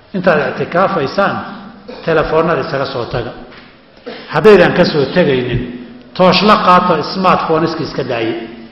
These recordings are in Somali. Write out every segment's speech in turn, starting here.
intaad ictikaafaysaan telefoonada isaga soo taga haddaydan ka soo tegaynin tooshla qaato smartphoneiska iska daaye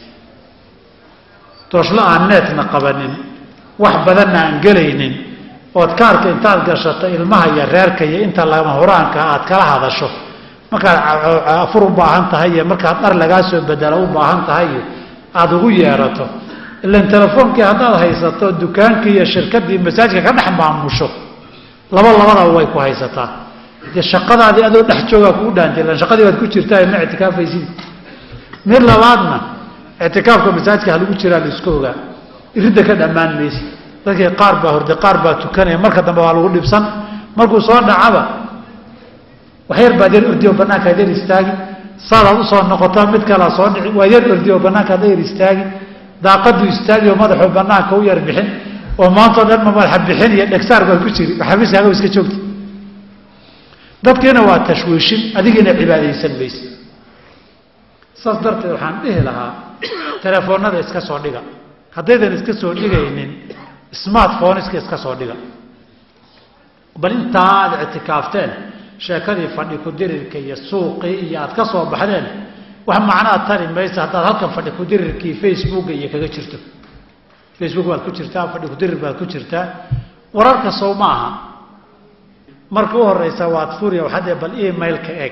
tooshla aan neetna qabanin wax badanna aan gelaynin ood kaarka intaad gashato ilmaha iyo reerka iyo inta lama huraanka aad kala hadasho markaad afur u baahan tahay iyo markaad dhar lagaa soo bedelo u baahan tahay iyo aada ugu yeerato ilan telefoonkii haddaad haysato dukaankii iyo shirkaddii masaajka ka dhex maamusho laba labadaba way ku haysataa dee shaqadaadii adoo dhex joogaa kugu dhaantay ilan shaqadii baad ku jirtaa ma ictikaafaysid mid labaadna ictikaafka masaajka halagu jiraa la iska ogaa iridda ka dhammaan maysa dadkii qaar baa horde qaar baa tukanaya marka dambe waa lagu dhibsan markuu soo dhacaba waxyar baad yar ordiyo banaanka ad yar istaagi saadaad usoo noqotaa mid kalaa soo dhici waa yar ordiyo banaanka ada yar istaagi daaqadu istaagi oo madaxuu banaanka u yar bixin oo maantao dhan ma madaxa bixin iyo dhegsaar baad ku jiri xafiiskaaga iska joogta dadkiina waa tashwiishin adigiina cibaadaysan mayse saas darteed waxaan dhihi lahaa telefoonada iska soo dhiga haddaydan iska soo dhigaynin smartphoneiska iska soo dhiga bal intaa aad ictikaafteen sheekadii fadhi ku-dirirka iyo suuqii iyo aad ka soo baxdeen wax macnaad tari maysa haddaad halkan fadhi ku-dirirkii facebooka iyo kaga jirto facebook baad ku jirtaa fadhi ku-dirir baad ku jirtaa wararka sow ma aha marka u horeysa waad furiya waxaad bal emailka eeg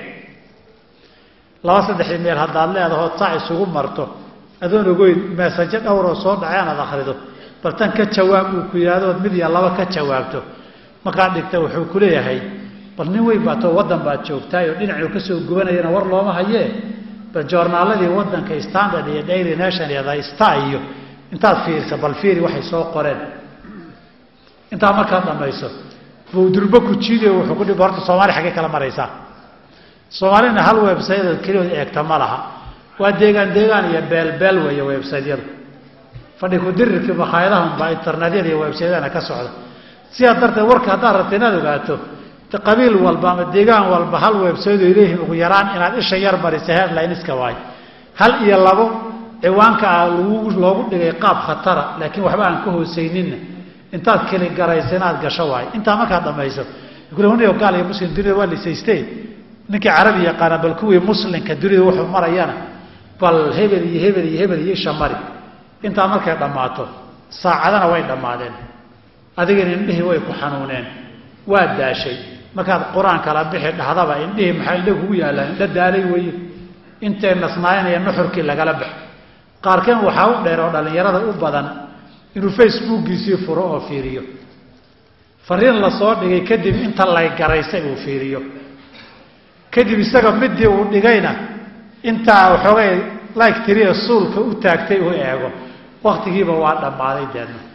laba saddex email haddaad leedahood saa isugu marto adoon ogeyn mesaje dhowroo soo dhacay anaad akrido bal tan ka jawaab uu ku yihahdood mid iyo laba ka jawaabto markaad dhigta wuxuu ku leeyahay bal nin weyn baatoo waddan baad joogtaay oo dhinacuu ka soo gubanayana war looma hayee bal joornaaladii waddanka standard iyo daily nation iyo the star iyo intaad fiirisa bal fiiri waxay soo qoreen intaa markaad dhamayso buu durbo ku jiidayo wuxuu ku dhib horta soomaali xaggay kala maraysaa soomaalina hal websayada keliyood eegta ma laha waa deegaan deegaan iyo beelbeel weeye websaydyadu fadhi ku-dirirkii makhaayadahunbaa internetyada iyo websayadana ka socda sidaa darteed warka haddaad rabta inaad ogaato qabiil walba ama deegaan walba hal websaydo ay leeyihiin ugu yaraan inaad isha yar marisa headline-iska waayo hal iyo labo ciwaanka ah lagu loogu dhigay qaab khatara laakiin waxba aan ka hoosayninna intaad keli garaysa inaad gasho waayo intaa markaad dhamayso kule gaal iyo muslim dunida waa lisayste ninkii carabi yaqaana bal kuwii muslimka dunida wuxuu marayana bal hebel iyo hebel iyo hebel iyo isha mari intaa markay dhammaato saacadana way dhammaadeen adigana indhihii way ku xanuuneen waa daashay markaad qur-aan kala bixi dhahdaba indhihii maxaa indha kugu yaallaan indha daalay weeye intay nasnaayanaya nuxurkii lagala baxo qaarkeen waxaa u dheer oo dhallinyarada u badan inuu facebookiisii furo oo fiiriyo fariin la soo dhigay kadib inta lay garaysay uu fiiriyo kadib isaga midii uu dhigayna intaa waxoogay like tiriya suulka u taagtay uu eego waktigiiba waa dhammaaday deedna